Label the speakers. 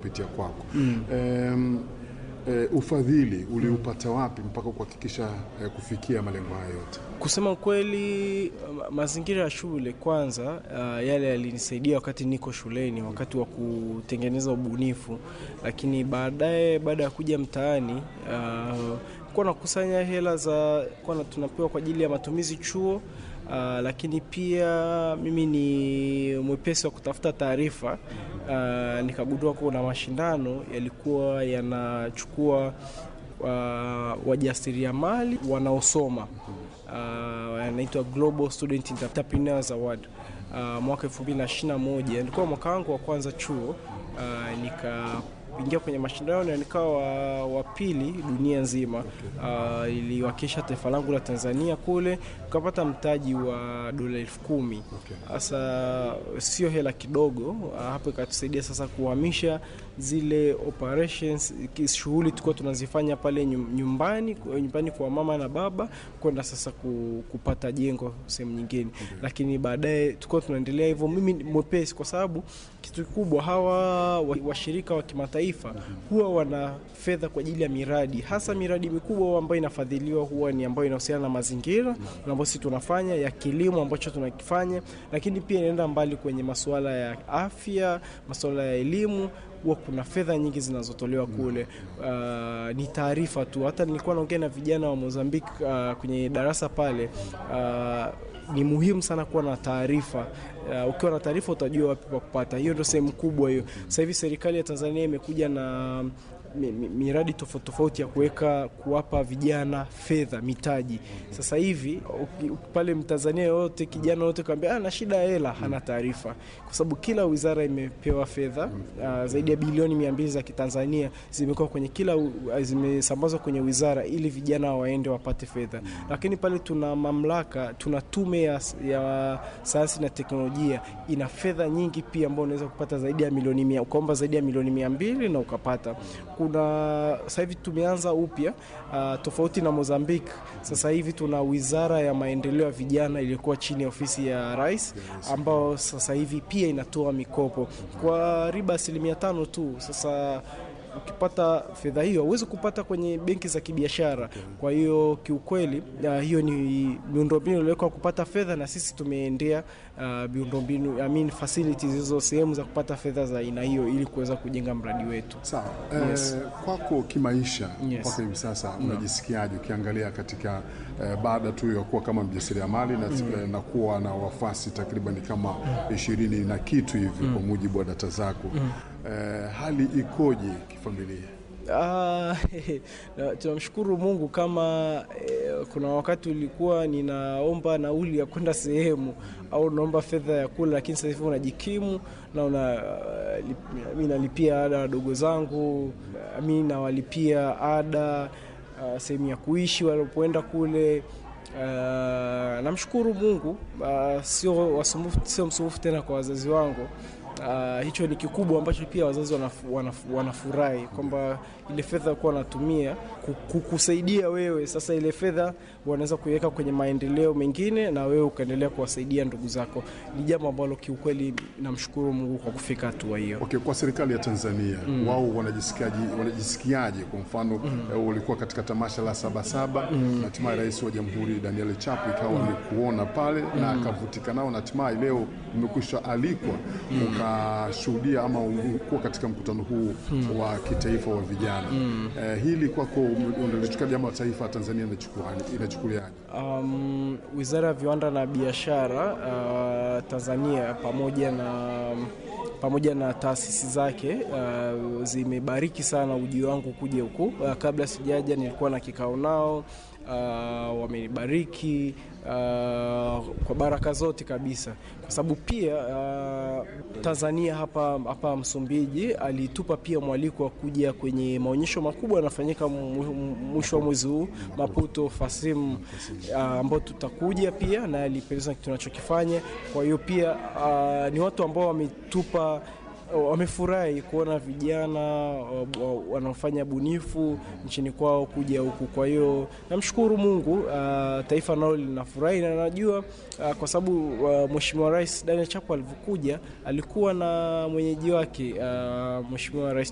Speaker 1: kupitia kwako mm. um, E, ufadhili uliupata wapi mpaka kuhakikisha e, kufikia malengo hayo yote?
Speaker 2: Kusema ukweli, mazingira ya shule kwanza, uh, yale yalinisaidia wakati niko shuleni, wakati wa kutengeneza ubunifu, lakini baadaye, baada ya kuja mtaani uh, kuwa nakusanya hela za kuwa tunapewa kwa ajili ya matumizi chuo. Uh, lakini pia mimi ni mwepesi wa kutafuta taarifa uh, nikagundua kuna mashindano yalikuwa yanachukua uh, wajasiriamali wanaosoma uh, yanaitwa Global Student Entrepreneurs Award uh, mwaka 2021 nilikuwa mwaka wangu wa kwanza chuo uh, nika ingia kwenye mashindano na nikawa wa, wa pili dunia nzima. Uh, iliwakilisha taifa langu la Tanzania kule, tukapata mtaji wa dola elfu kumi. Sasa sio hela kidogo. Uh, hapo ikatusaidia sasa kuhamisha zile operations, shughuli tulikuwa tunazifanya pale nyumbani nyumbani kwa mama na baba kwenda sasa kupata jengo sehemu nyingine, okay. Lakini baadaye tulikuwa tunaendelea hivyo, mimi mwepesi, kwa sababu kitu kikubwa hawa washirika wa, wa kimataifa huwa wana fedha kwa ajili ya miradi, hasa miradi mikubwa ambayo inafadhiliwa huwa ni ambayo inahusiana na mazingira ambayo sisi tunafanya ya kilimo ambacho tunakifanya, lakini pia inaenda mbali kwenye masuala ya afya, masuala ya elimu huwa kuna fedha nyingi zinazotolewa kule. Uh, ni taarifa tu. Hata nilikuwa naongea na vijana wa Mozambique uh, kwenye darasa pale uh, ni muhimu sana kuwa na taarifa. Uh, ukiwa na taarifa utajua wapi pa kupata. Hiyo ndio sehemu kubwa hiyo. Sasa hivi serikali ya Tanzania imekuja na miradi tofauti tofauti ya kuweka kuwapa vijana fedha mitaji. Sasa hivi pale Mtanzania yoyote kijana yote kaambia ana shida ya hela, hana taarifa, kwa sababu kila wizara imepewa fedha uh, zaidi ya bilioni mia mbili za Kitanzania zimekuwa kwenye kila zimesambazwa kwenye wizara ili vijana waende wapate fedha. Lakini pale tuna mamlaka, tuna tume ya, ya sayansi na teknolojia ina fedha nyingi pia, ambao unaweza kupata zaidi ya milioni mia, ukaomba zaidi ya milioni mia mbili na ukapata kuna sasa hivi tumeanza upya uh, tofauti na Mozambique. Sasa hivi tuna wizara ya maendeleo ya vijana iliyokuwa chini ya ofisi ya rais, ambao sasa hivi pia inatoa mikopo kwa riba asilimia tano tu. Sasa ukipata fedha hiyo huwezi kupata kwenye benki za kibiashara. Kwa hiyo kiukweli, uh, hiyo ni miundombinu iliwekwa kupata fedha, na sisi tumeendea uh, miundombinu I mean facilities hizo sehemu za kupata fedha za aina hiyo ili kuweza kujenga mradi wetu.
Speaker 1: Sawa. Yes. Eh, kwako kimaisha mpaka yes. hivi sasa unajisikiaje ukiangalia katika eh, baada tu ya kuwa kama mjasiriamali na, mm. na kuwa na wafuasi takriban kama ishirini na kitu hivi mm. kwa mujibu wa data zako mm. eh, hali ikoje kifamilia?
Speaker 2: Ah, tunamshukuru Mungu kama eh, kuna wakati ulikuwa ninaomba nauli ya kwenda sehemu au naomba fedha ya kula, lakini sasa hivi unajikimu na una uh, lip, mi nalipia ada wadogo zangu, mi nawalipia ada uh, sehemu ya kuishi walipoenda kule. Uh, namshukuru Mungu uh, sio wasumbufu, sio msumbufu tena kwa wazazi wangu. Uh, hicho ni kikubwa ambacho pia wazazi wanafurahi wanafu, wanafu kwamba ile fedha kuwa wanatumia kukusaidia wewe. Sasa ile fedha wanaweza kuiweka kwenye maendeleo mengine na wewe ukaendelea kuwasaidia ndugu zako. Ni jambo ambalo kiukweli namshukuru Mungu kwa kufika hatua hiyo.
Speaker 1: Okay, kwa serikali ya Tanzania mm. wao wanajisikiaje? Wanajisikiaje? Kwa mfano mm. ulikuwa katika tamasha la Sabasaba mm. na hatimaye Rais wa Jamhuri Daniel Chapo ikawa mm. amekuona pale mm. na akavutika nao na hatimaye leo umekwisha alikwa mm. ukashuhudia ama kuwa katika mkutano huu mm. wa kitaifa wa vijana mm. eh, hili kwako unalichukua jambo la taifa Tanzania inachukuliaje?
Speaker 2: Um, Wizara ya Viwanda na Biashara uh, Tanzania pamoja na pamoja na taasisi zake uh, zimebariki sana ujio wangu kuja huku. Uh, kabla sijaja nilikuwa na kikao nao uh, wamenibariki uh, kwa baraka zote kabisa, kwa sababu pia uh, Tanzania hapa, hapa Msumbiji alitupa pia mwaliko wa kuja kwenye maonyesho makubwa yanafanyika mwisho wa mwezi huu Maputo Fasim, ambao uh, tutakuja pia na alipendeza tunachokifanya. Kwa hiyo pia uh, ni watu ambao wametupa wamefurahi kuona vijana wanaofanya bunifu nchini kwao kuja huku. Kwa hiyo namshukuru Mungu, uh, taifa nalo linafurahi na najua uh, kwa sababu uh, Mheshimiwa Rais Daniel Chapo alivyokuja alikuwa na mwenyeji wake uh, Mheshimiwa Rais